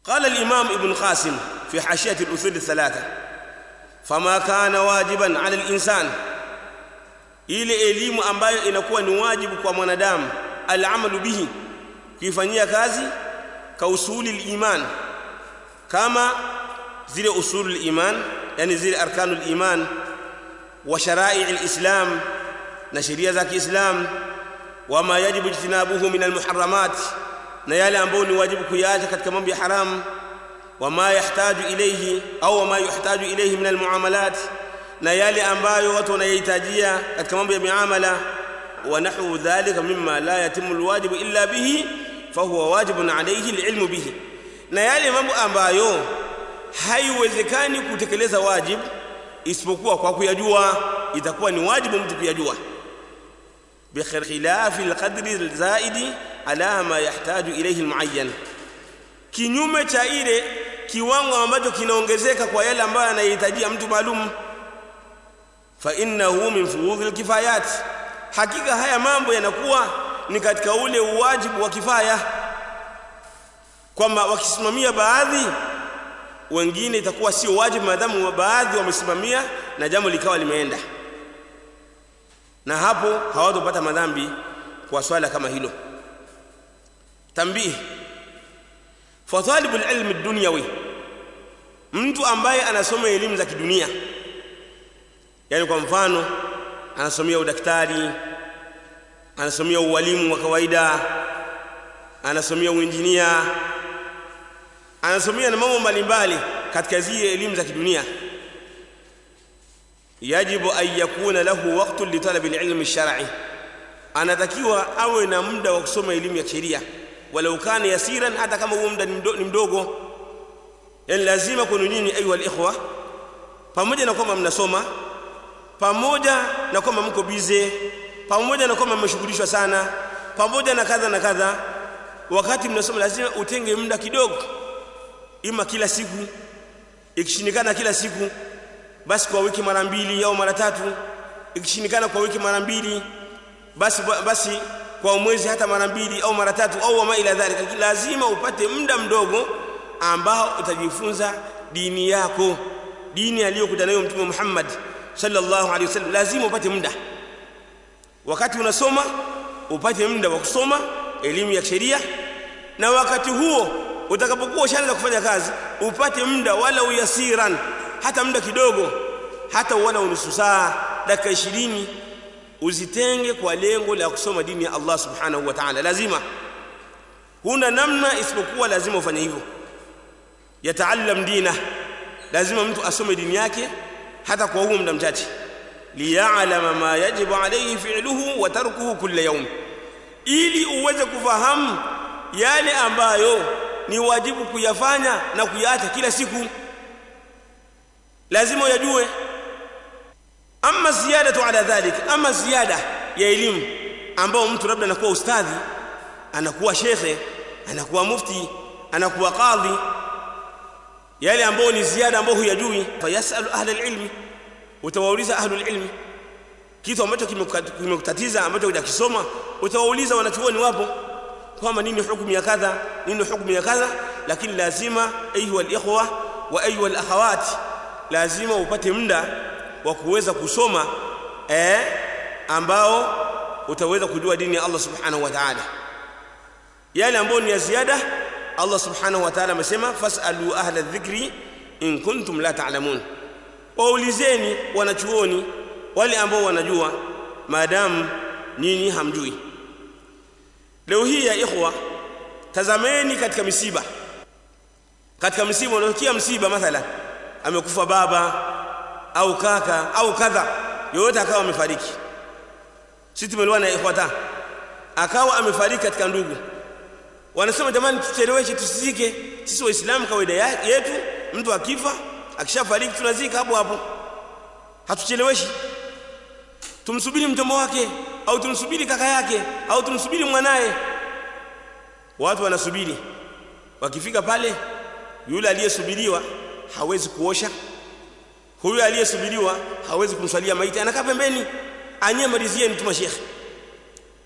قال الإمام ابن قاسم في حاشية الأصول الثلاثة فما كان واجبا على الإنسان ile elimu ambayo inakuwa ni wajibu kwa mwanadamu alamalu bihi kuifanyia kazi ka usuli liman kama zile usulu liman yani zile arkanu liman wa sharai lislam na sheria za kiislam wama yajibu ijtinabuhu min almuharamat na yale ambayo ni wajibu kuyaacha katika mambo ya haramu wama yahtaju ilayhi au wama yuhtaju ilayhi min almuamalat na yale ambayo watu wanayahitajia katika mambo ya miamala wa nahwu dhalika mimma la yatimu alwajibu illa bihi fahuwa wajibun alayhi alilmu bihi na yale mambo ambayo haiwezekani kutekeleza wajibu isipokuwa kwa kuyajua itakuwa ni wajibu mtu kuyajua bikhilafi alqadri alzaidi ala ma yahtaju ilayhi almuayyan kinyume cha ile kiwango ambacho kinaongezeka kwa yale ambayo anahitajia mtu maalum fa innahu min furudhi alkifayat hakika haya mambo yanakuwa ni katika ule uwajibu wa kifaya kwamba wakisimamia baadhi wengine itakuwa sio wajibu maadamu baadhi wamesimamia na jambo likawa limeenda na hapo hawatopata madhambi kwa swala kama hilo tambihi fatalibu alilmi dunyawi mtu ambaye anasoma elimu za kidunia yani kwa mfano anasomea udaktari anasomea ualimu wa kawaida anasomea uinjinia anasomea na mambo mbalimbali katika zile elimu za kidunia yajibu an yakuna lahu waqtu litalabi alilmi alshar'i anatakiwa awe na muda wa kusoma elimu ya sheria walau kana yasiran hata kama huo muda ni mdogo yani lazima kwenu nyinyi ayuha alikhwa pamoja na kwamba mnasoma pamoja na kwamba mko bize pamoja na kwamba mmeshughulishwa sana pamoja na kadha na kadha wakati mnasoma lazima utenge muda kidogo ima kila siku ikishindikana kila siku basi kwa wiki mara mbili au mara tatu ikishindikana kwa wiki mara mbili basi basi kwa mwezi hata mara mbili au mara tatu au wama ila dhalika lazima upate muda mdogo ambao utajifunza dini yako dini aliyokuja nayo mtume Muhammad sallallahu alaihi wasallam lazima upate muda wakati unasoma upate muda wa kusoma elimu ya sheria na wakati huo utakapokuwa ushaanza kufanya kazi upate muda wala uyasiran hata muda kidogo hata wala nusu saa dakika 20 uzitenge kwa lengo la kusoma dini ya Allah subhanahu wa ta'ala lazima huna namna isipokuwa lazima ufanye hivyo yataallam dina lazima mtu asome dini yake hata kwa huo muda mchache liya'lama ma yajibu alayhi fi'luhu wa tarkuhu kulla yawm ili uweze kufahamu yale ambayo ni wajibu kuyafanya na kuyaacha kila siku lazima uyajue ama ziyadatu ala dhalik ama ziyada ya elimu ambao mtu labda anakuwa ustadhi anakuwa shekhe anakuwa mufti anakuwa qadhi yale ambayo ni ziada ambayo huyajui fayasalu ahla alilmi utawauliza ahlu alilmi kitu ambacho kimekutatiza ambacho hujakisoma utawauliza wanachuoni wapo kwamba nini hukumu ya kadha nini hukumu ya kadha lakini lazima ayuha alikhwa wa ayuha alakhawat lazima upate muda wa kuweza kusoma eh ambao utaweza kujua dini ya Allah subhanahu wa ta'ala yale ambayo ni ya ziada Allah subhanahu wa ta'ala amesema fasalu ahla dhikri in kuntum la ta'lamun waulizeni wanachuoni wale ambao wanajua maadamu nyinyi hamjui leo hii ya ikhwa tazameni katika misiba katika msiba unatokea msiba mathalan amekufa baba au kaka au kadha yoyote akawa amefariki sisi tumeliwa na ikhwata akawa amefariki katika ndugu wanasema jamani tucheleweshe tusizike sisi waislamu kawaida yetu mtu akifa akishafariki tunazika hapo hapo hatucheleweshi tumsubiri mtomo wake au tumsubiri kaka yake au tumsubiri mwanaye watu wanasubiri wakifika pale yule aliyesubiriwa hawezi kuosha huyu aliyesubiriwa hawezi kumswalia maiti anakaa pembeni anye malizieni tu mashekhe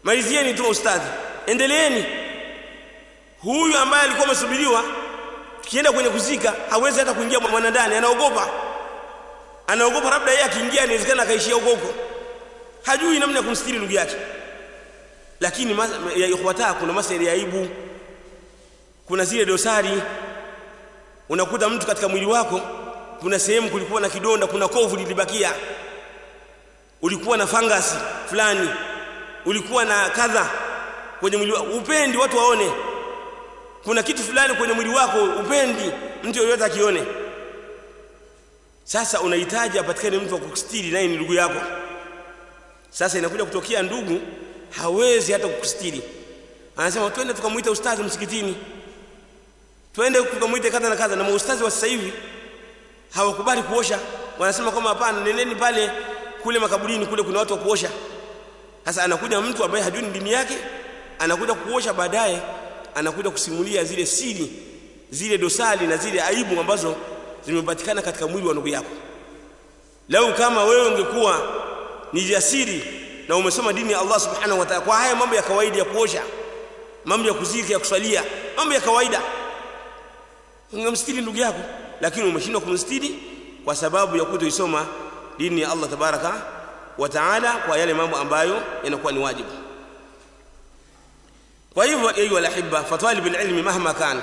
malizieni tu ustadhi endeleeni huyu ambaye alikuwa amesubiriwa akienda kwenye kuzika hawezi hata kuingia mwana ndani anaogopa anaogopa labda yeye akiingia inawezekana akaishia huko huko hajui namna ya kumstiri ndugu yake lakini ya ikhwata kuna masala ya aibu kuna zile dosari unakuta mtu katika mwili wako kuna sehemu kulikuwa na kidonda kuna kovu lilibakia ulikuwa na fangasi fulani ulikuwa na kadha kwenye mwili wako upendi watu waone kuna kitu fulani kwenye mwili wako upendi mtu yoyote akione sasa unahitaji apatikane mtu wa kukustiri naye ni ndugu yako sasa inakuja kutokea ndugu hawezi hata kukustiri anasema twende tukamuita ustadhi msikitini twende tukamuite kadha na kadha na maustazi wa sasa hivi hawakubali kuosha wanasema kwamba hapana nendeni pale kule makaburini kule kuna watu wa kuosha sasa anakuja mtu ambaye hajui dini yake anakuja kuosha baadaye anakuja kusimulia zile siri zile dosari na zile aibu ambazo zimepatikana katika mwili wa ndugu yako lau kama wewe ungekuwa ni jasiri na umesoma dini ya Allah subhanahu wa ta'ala kwa haya mambo ya kawaida ya kuosha mambo ya kuzika ya kuswalia mambo ya kawaida ungemstiri ndugu yako lakini umeshindwa kumstiri kwa sababu ya kutoisoma dini ya Allah tabaraka wa taala kwa yale mambo ambayo yanakuwa ni wajibu kwa hivyo ayu alahibba fatalib alilmi mahma kan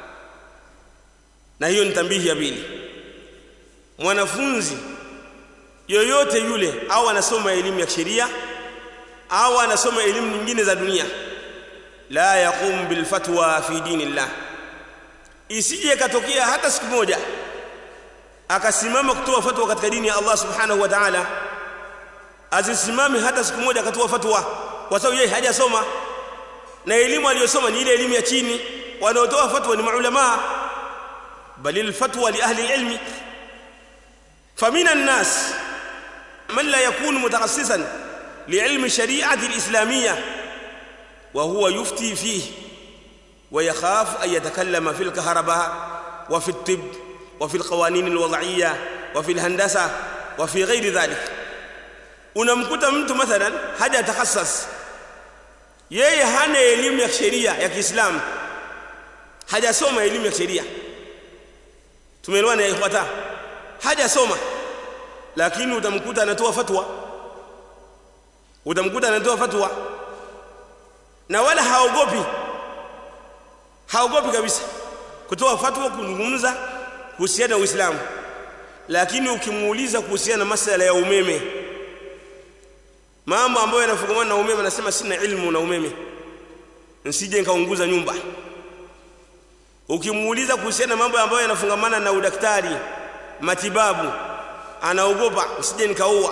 na hiyo ni tambihi ya pili mwanafunzi yoyote yule au anasoma elimu ya sheria au anasoma elimu nyingine za dunia la yaqum bil fatwa fi dinillah isije katokea hata siku moja akasimama kutoa fatwa katika dini ya Allah subhanahu wa ta'ala azisimame hata siku moja akatoa fatwa kwa sababu yeye hajasoma na elimu aliyosoma ni ile elimu ya chini wanaotoa fatwa ni maulama bali alfatwa li ahli ilmi famina الناس من لا يكون متخصصا لعلم الشريعه الاسلاميه وهو يفتي فيه ويخاف ان يتكلم في الكهرباء وفي الطب وفي القوانين الوضعيه وفي الهندسه وفي غير ذلك unamkuta mtu mathalan haja takhassas yeye hana elimu ya sheria ya Kiislamu hajasoma elimu ya sheria tumeelewana ya ikhwata hajasoma lakini utamkuta anatoa fatwa utamkuta anatoa fatwa na wala haogopi haogopi kabisa kutoa fatwa kuzungumza kuhusiana na Uislamu lakini ukimuuliza kuhusiana na masala ya umeme mambo ambayo yanafungamana na umeme anasema sina ilmu na umeme nsije nikaunguza nyumba ukimuuliza kuhusiana na mambo ambayo yanafungamana na udaktari matibabu anaogopa usije nikaua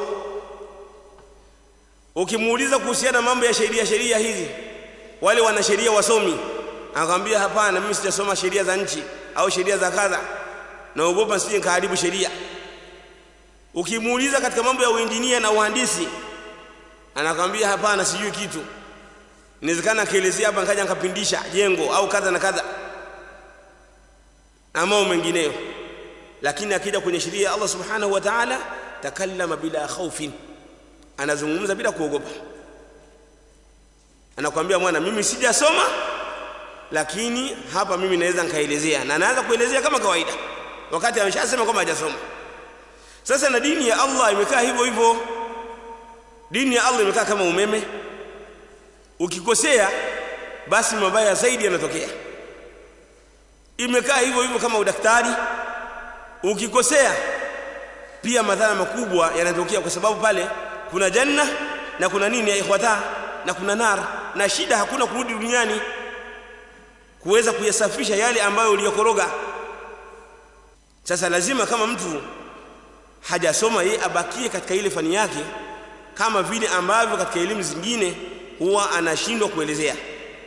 ukimuuliza kuhusiana na mambo ya sheria sheria hizi wale wana sheria wasomi akamwambia hapana mimi sijasoma sheria za nchi au sheria za kadha naogopa sije nikaharibu sheria ukimuuliza katika mambo ya uinjinia na uhandisi anakwambia hapana sijui kitu inawezekana akielezea hapa nikaja nikapindisha jengo au kadha na kadha na mambo mengineyo lakini akija kwenye sheria ya Allah subhanahu wa ta'ala takallama bila khaufin anazungumza bila kuogopa anakwambia mwana mimi sijasoma lakini hapa mimi naweza nikaelezea na anaanza kuelezea kama kawaida wakati ameshasema kwamba hajasoma sasa na dini ya Allah imekaa hivyo hivyo dini ya Allah imekaa kama umeme ukikosea basi mabaya zaidi yanatokea imekaa hivyo hivyo kama udaktari ukikosea pia madhara makubwa yanatokea kwa sababu pale kuna janna na kuna nini ya ikhwata na kuna nar na shida hakuna kurudi duniani kuweza kuyasafisha yale ambayo uliyokoroga sasa lazima kama mtu hajasoma yeye abakie katika ile fani yake kama vile ambavyo katika elimu zingine huwa anashindwa kuelezea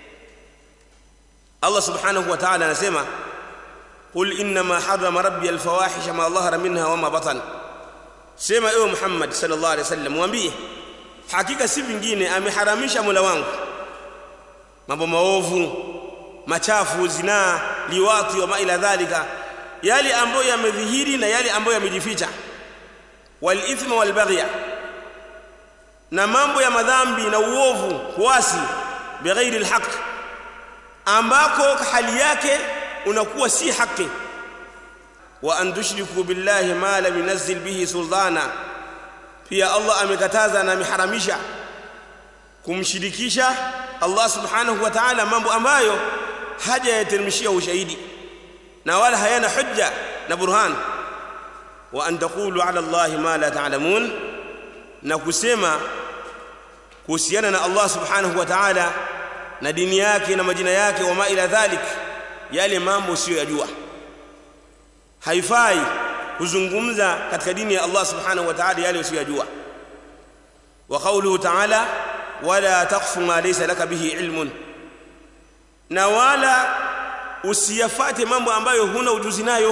Allah subhanahu wa ta'ala anasema qul inma harrama rabbi alfawahisha ma dhahara minha wama batan sema ewe Muhammad sallallahu alaihi wasallam mwambie hakika si vingine ameharamisha Mola wangu mambo maovu machafu zinaa liwati wa ma ila dhalika yale ambayo yamedhihiri na yale ambayo yamejificha wal ithma wal baghya na mambo ya madhambi na uovu kuasi bighairi alhaq ambako hali yake unakuwa si haki wa an tushriku billahi ma lam yunazzil bihi sultana pia Allah amekataza na ameharamisha kumshirikisha Allah subhanahu wa ta'ala mambo ambayo haja yateremshia ushahidi na wala hayana hujja na burhan wa an taqulu ala Allah ma la ta'lamun na kusema kuhusiana na Allah subhanahu wa ta'ala na dini yake na majina yake wa ma ila dhalik yale mambo usiyoyajua haifai kuzungumza katika dini ya Allah subhanahu wa ta'ala yale usiyoyajua wa qawluhu ta'ala wala taqfu ma laysa laka bihi ilmun na wala usiyafate mambo ambayo huna ujuzi nayo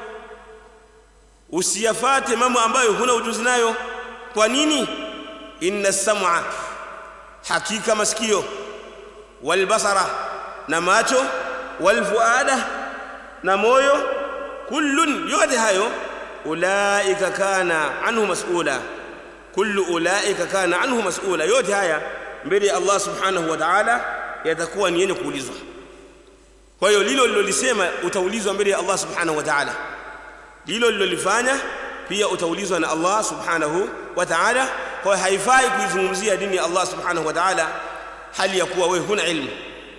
usiyafate mambo ambayo huna ujuzi nayo kwa nini inna sam'a hakika masikio walbasara na macho walfuada na moyo kullun yote hayo ulaika kana anhu mas'ula kullu ulaika kana anhu mas'ula yote haya mbele ya Allah subhanahu wa ta'ala yatakuwa ni yenye kuulizwa kwa hiyo lilo lilolisema utaulizwa mbele ya Allah subhanahu wa ta'ala lilo lilolifanya pia utaulizwa na Allah subhanahu wa ta'ala kwa hiyo haifai kuizungumzia dini ya Allah subhanahu wa ta'ala hali ya kuwa wewe huna ilmu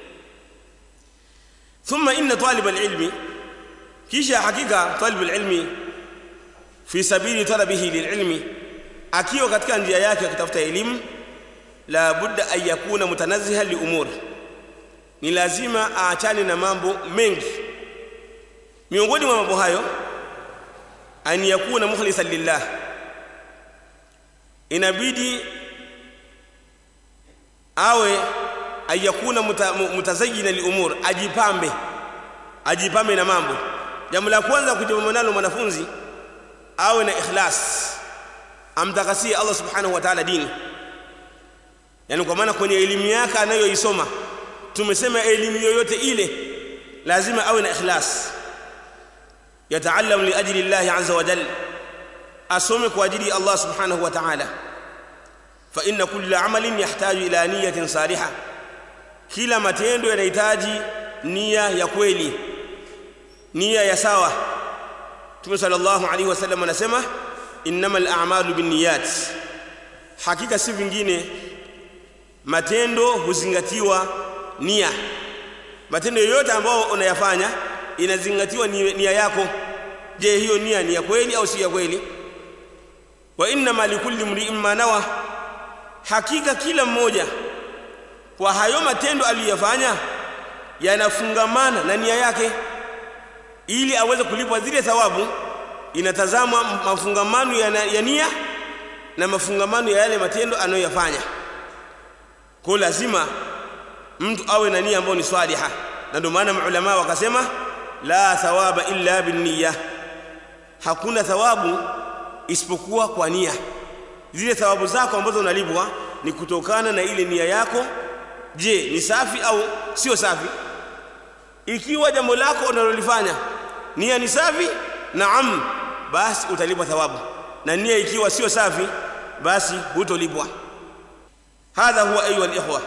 thumma inna talib alilmi kisha hakika talib alilmi fi sabili talabihi lililmi akiwa katika njia yake ya kutafuta elimu la budda an yakuna mutanazziha li umur ni lazima aachane na mambo mengi miongoni mwa mambo hayo an yakuna mukhlisan lillah inabidi awe ayakuna mutazayyina liumur ajipambe ajipambe na mambo jambo la kwanza kujipamba nalo mwanafunzi awe na ikhlas amtakasie Allah subhanahu wa ta'ala dini yani kwa maana kwenye elimu yake anayoisoma tumesema elimu yoyote ile lazima awe na ikhlas yataallam li ajli Allah azza wa jalla asome kwa ajili ya Allah subhanahu wa ta'ala fa inna kulla amalin yahtaju ila niyatin salihah kila matendo yanahitaji nia ya kweli nia ya sawa Mtume sallallahu alaihi wasallam anasema innamal a'malu binniyat hakika si vingine matendo huzingatiwa nia matendo yoyote ambayo unayafanya inazingatiwa nia yako je hiyo nia ni ya kweli au si ya kweli wa innama likulli mri'in ma nawa hakika kila mmoja kwa hayo matendo aliyofanya yanafungamana na nia yake ili aweze kulipwa zile thawabu inatazamwa mafungamano ya, ya nia na mafungamano ya yale matendo anayoyafanya kwa lazima mtu awe na nia ambayo ni swaliha na ndio maana maulama wakasema la thawaba illa binniya hakuna thawabu isipokuwa kwa nia zile thawabu zako ambazo unalipwa ni kutokana na ile nia yako je ni safi au sio safi ikiwa jambo lako unalolifanya nia ni safi naam basi utalipwa thawabu na nia ikiwa sio safi basi hutolipwa hadha huwa ayuha alikhwa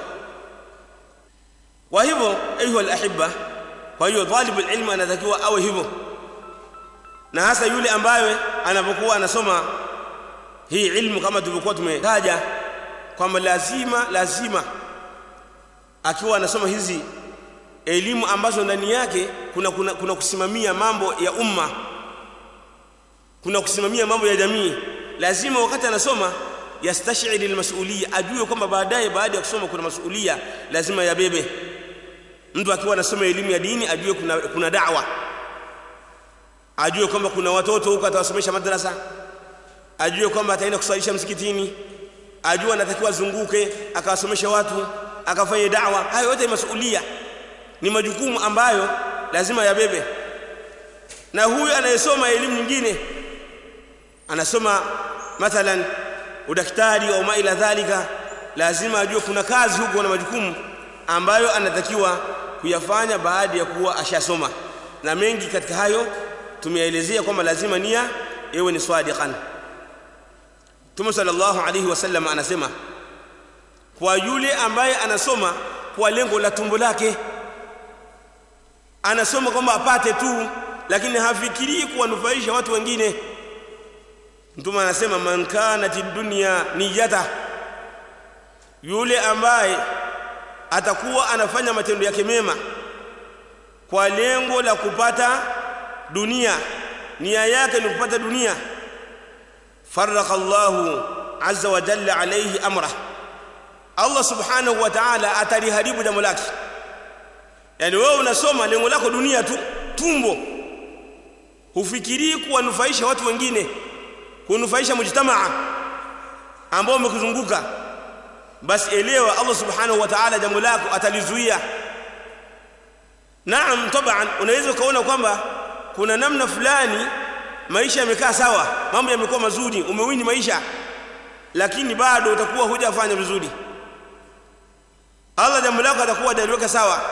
kwa hivyo ayuha alahibba kwa hiyo talibul ilmi anatakiwa awe hivyo na hasa yule ambaye anapokuwa anasoma hii ilmu kama tulivyokuwa tumetaja kwamba lazima lazima akiwa anasoma hizi elimu ambazo ndani yake kuna, kuna, kuna kusimamia mambo ya umma kuna kusimamia mambo ya jamii lazima wakati anasoma yastashiri almasuliya ajue kwamba baadaye baada ya kusoma kuna masuliya lazima yabebe mtu akiwa anasoma elimu ya dini ajue kuna, kuna da'wa ajue kwamba kuna watoto huko atawasomesha madrasa ajue kwamba ataenda kuswalisha msikitini ajue anatakiwa azunguke akawasomesha watu akafanye da'wa hayo yote ni masulia ni majukumu ambayo lazima yabebe na huyu anayesoma elimu nyingine anasoma mathalan udaktari au ma ila dhalika lazima ajue kuna kazi huko na majukumu ambayo anatakiwa kuyafanya baada ya kuwa ashasoma na mengi katika hayo tumeelezea kwamba lazima nia iwe ni swadiqan Mtume sallallahu alayhi wasallam anasema kwa yule ambaye anasoma kwa lengo la tumbo lake anasoma kwamba apate tu lakini hafikirii kuwanufaisha watu wengine mtume anasema man kanat dunya niyata yule ambaye atakuwa anafanya matendo yake mema kwa lengo la kupata dunia nia yake ni kupata dunia faraka Allahu azza wa jalla alayhi amra Allah subhanahu wa ta'ala ataliharibu jambo lake yani wewe unasoma lengo lako dunia tu tumbo hufikirii kuwanufaisha watu wengine kunufaisha mujtamaa ambao umekuzunguka basi elewa Allah subhanahu wa ta'ala jambo lako atalizuia naam taban unaweza ukaona kwamba kuna namna fulani maisha yamekaa sawa mambo yamekuwa mazuri umewini maisha lakini bado utakuwa hujafanya vizuri Allah jambo lako atakuwa ataliweka sawa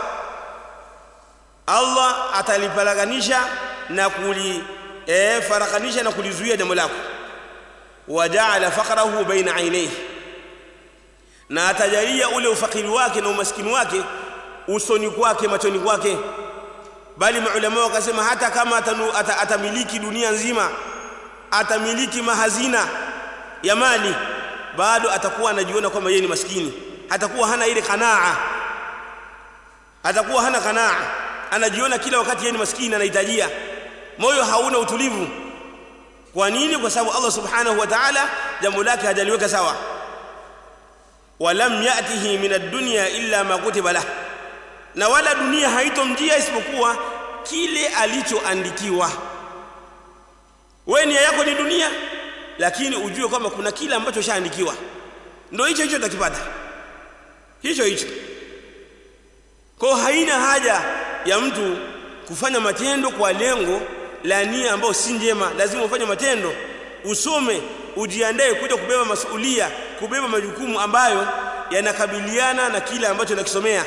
Allah atalipalaganisha na kuli eh farakanisha na kulizuia jambo lako wajaala faqrahu baina ainaihi na atajalia ule ufakiri wake na umaskini wake usoni kwake machoni kwake bali maulama wakasema hata kama atanu, ata, atamiliki dunia nzima atamiliki mahazina ya mali bado atakuwa anajiona kwamba yeye ni maskini atakuwa hana ile kanaa atakuwa hana kanaa anajiona kila wakati yeye ni maskini anahitajia moyo hauna utulivu kwa nini kwa sababu Allah subhanahu wa ta'ala jambo lake hajaliweka sawa walam yatihi min ad-dunya illa ma kutiba lah na wala dunia haitomjia isipokuwa kile alichoandikiwa wewe nia yako ni dunia lakini ujue kwamba kuna kile ambacho shaandikiwa ndio hicho hicho utakipata hicho hicho kwa haina haja ya mtu kufanya matendo kwa lengo la nia ambayo si njema lazima ufanye matendo usome ujiandae kuja kubeba masulia kubeba majukumu ambayo yanakabiliana na kile ambacho nakisomea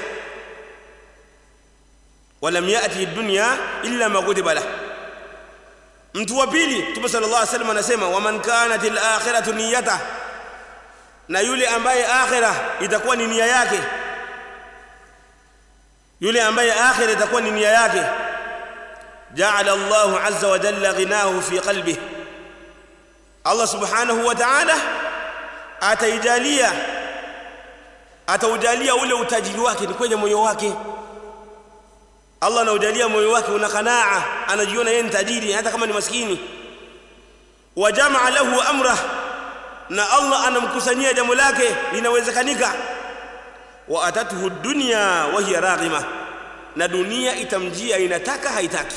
walam yati dunya illa ma kutiba lah mtu wa pili Mtume sallallahu alaihi wasallam anasema waman kanat al-akhiratu niyyata na yule ambaye akhira itakuwa ni nia yake yule ambaye akhira itakuwa ni nia yake ja'ala Allahu azza wa jalla ghinahu fi qalbihi Allah subhanahu wa ta'ala ataijalia ataujalia ule utajiri wake ni kwenye moyo wake Allah anaujalia moyo wake una qanaa anajiona yeye ni tajiri hata kama ni maskini wa jamaa lahu amra na Allah anamkusanyia jambo lake linawezekanika wa atatuhu dunya wa hiya raghima na dunia itamjia inataka haitaki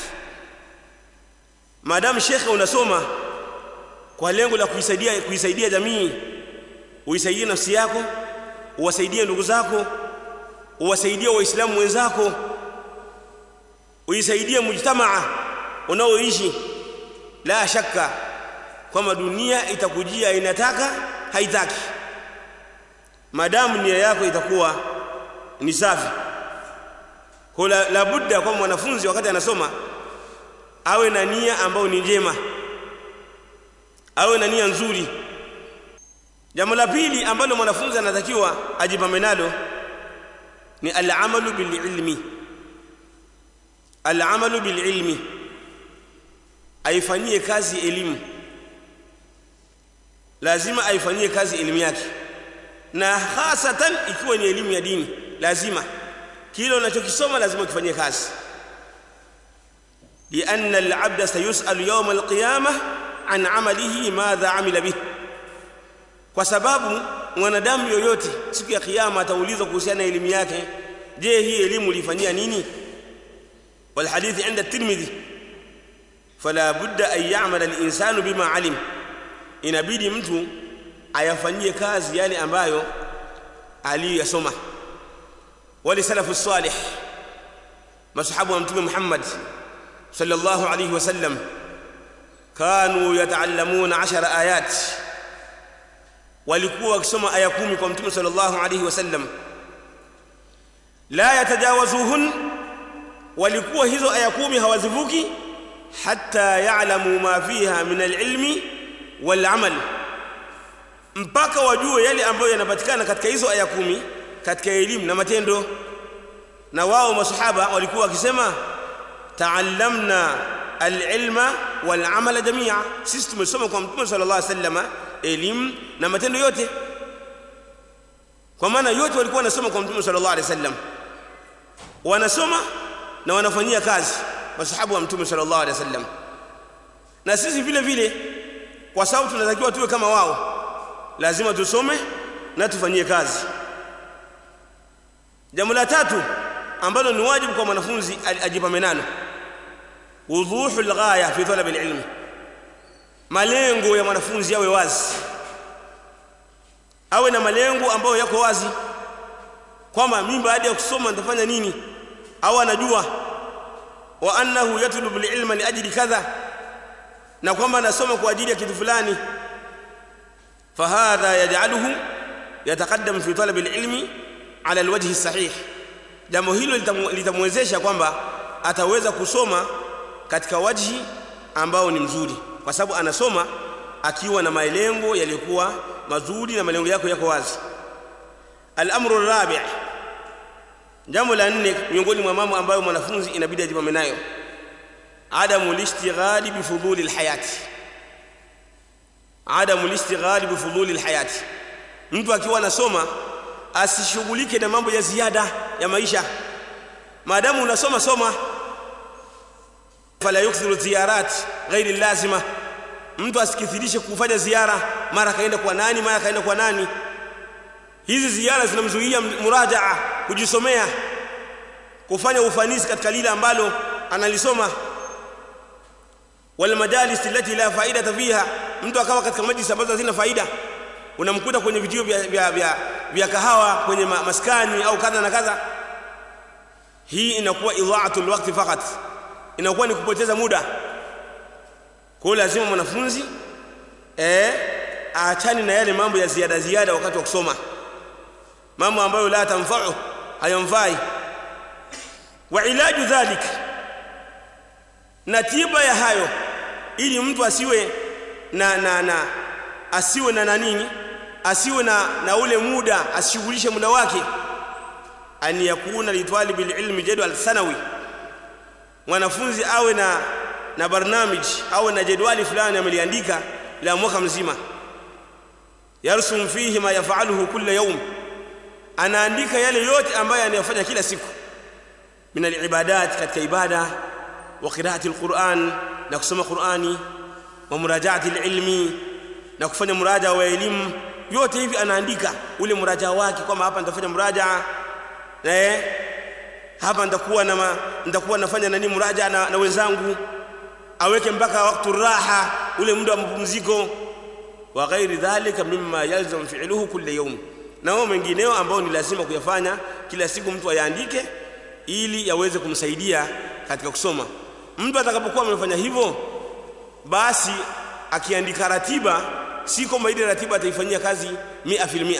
madam shekhe unasoma kwa lengo la kuisaidia kuisaidia jamii uisaidie nafsi yako uwasaidie ndugu zako uwasaidie waislamu wenzako uisaidie mujtamaa unaoishi la shaka kwamba dunia itakujia inataka haitaki madamu nia yako itakuwa ni safi kwa la, la budda kwa mwanafunzi wakati anasoma awe na nia ambayo ni njema awe na nia nzuri jambo la pili ambalo mwanafunzi anatakiwa ajipambe nalo ni al-amalu bil-ilmi al-amalu bil-ilmi aifanyie kazi elimu lazima aifanyie kazi elimu yake na hasatan ikiwa ni elimu ya dini lazima kile unachokisoma lazima kifanyie kazi لأن العبد سيسأل يوم القيامة an amalihi madha amila bih kwa sababu mwanadamu yoyote siku ya kiyama ataulizwa kuhusiana na elimu yake je hii elimu ulifanyia nini wal hadithi inda tirmidhi fala budda an ya'mala al insanu bima alim inabidi mtu ayafanyie kazi yale ambayo aliyasoma wali salafu salih masahabu wa mtume Muhammad sallallahu alayhi wasallam kanu yataallamuna ashara ayat walikuwa wakisoma aya kumi kwa mtume sallallahu alayhi wasallam la yatajawazuhun walikuwa hizo aya kumi hawazivuki hatta ya'lamu ma fiha min alilmi walamal mpaka wajue yale ambayo yanapatikana katika hizo aya kumi katika elimu na matendo na wao masahaba walikuwa wakisema taallamna alilma walamala jamia sisi tumesoma kwa mtume sallallahu alaihi wasallam elimu na matendo yote kwa maana yote walikuwa wanasoma kwa mtume sallallahu alaihi wasallam wanasoma na wanafanyia kazi masahabu wa mtume sallallahu alaihi wasallam na sisi vile vile kwa sababu tunatakiwa tuwe kama wao lazima tusome na tufanyie kazi jambo la tatu ambalo ni wajibu kwa mwanafunzi ajipame nalo wudhuhu alghaya fi talab alilm malengo ya mwanafunzi yawe wazi awe na malengo ambayo yako wazi kwamba mimi baada ya kusoma nitafanya nini au anajua wa annahu yatlubu alilma liajli kadha na kwamba anasoma kwa ajili ya kitu fulani fahadha yaj'aluhu yataqaddam fi talab alilmi ala alwajhi sahih jambo hilo litamwezesha kwamba ataweza kusoma katika wajhi ambao ni mzuri kwa sababu anasoma akiwa na malengo yaliyokuwa mazuri na malengo yako yako wazi al-amru rabi' jambo la nne miongoni mwa mambo ambayo mwanafunzi inabidi ajipame nayo adamu lishtighali bifuduli alhayati adamu lishtighali bifuduli alhayati mtu akiwa anasoma asishughulike na mambo ya ziada ya maisha maadamu unasoma soma fala yukthiru ziyarat ghairi lazima mtu asikithirishe kufanya ziara mara kaenda kwa nani mara kaenda kwa nani hizi ziara zinamzuia murajaa kujisomea kufanya ufanisi katika lile ambalo analisoma wal majalis allati la faidata fiha mtu akawa katika majlis ambazo hazina faida unamkuta kwenye vituo vya, vya, vya, vya kahawa kwenye ma, maskani au kadha na kadha hii inakuwa idhaatul waqti fakat inakuwa ni kupoteza muda kwa hiyo lazima mwanafunzi eh aachane na yale mambo ya ziada ziada wakati wa kusoma mambo ambayo la tamfa'u hayamfai wa ilaju dhalik na tiba ya hayo ili mtu asiwe na na na asiwe na nanini asiwe na na ule muda asishughulishe muda wake an yakuna litwalibi ilmi jadwal sanawi mwanafunzi awe na na barnamij awe na jedwali fulani ameliandika la mwaka mzima yarsum fihi ma yafaluhu kulla yawm anaandika yale yote ambayo anayofanya kila siku min alibadat katika ibada wa qiraati alquran na kusoma qurani wa murajaati alilmi na kufanya muraja wa elimu yote hivi anaandika ule muraja wake kwamba hapa nitafanya muraja eh hapa nitakuwa na nitakuwa nafanya nani muraja na, na wenzangu aweke mpaka wakati raha ule muda wa mapumziko wa ghairi dhalika mimma yalzam fi'luhu kulli yawm na wao mengineo ambao ni lazima kuyafanya kila siku mtu ayaandike ili yaweze kumsaidia katika kusoma mtu atakapokuwa amefanya hivyo basi akiandika ratiba si kwamba ile ratiba ataifanyia kazi mia filmia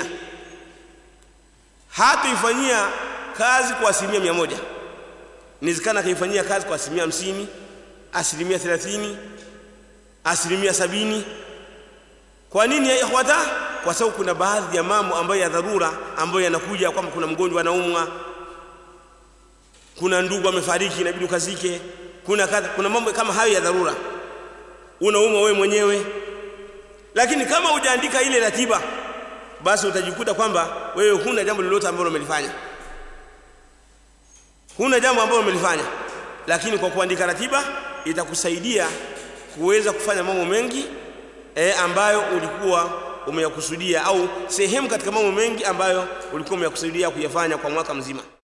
hataifanyia kazi kwa asilimia mia moja inawezekana akaifanyia kazi kwa asilimia hamsini asilimia thelathini asilimia sabini kwa nini ya ikhwata kwa sababu kuna baadhi ya mambo ambayo ya dharura ambayo yanakuja kwamba kuna mgonjwa anaumwa kuna ndugu amefariki inabidi ukazike kuna kadha kuna mambo kama hayo ya dharura unaumwa wewe mwenyewe lakini kama hujaandika ile ratiba basi utajikuta kwamba wewe huna jambo lolote ambalo umelifanya huna jambo ambalo umelifanya lakini kwa kuandika ratiba itakusaidia kuweza kufanya mambo mengi e, ambayo ulikuwa umeyakusudia au sehemu katika mambo mengi ambayo ulikuwa umeyakusudia kuyafanya kwa mwaka mzima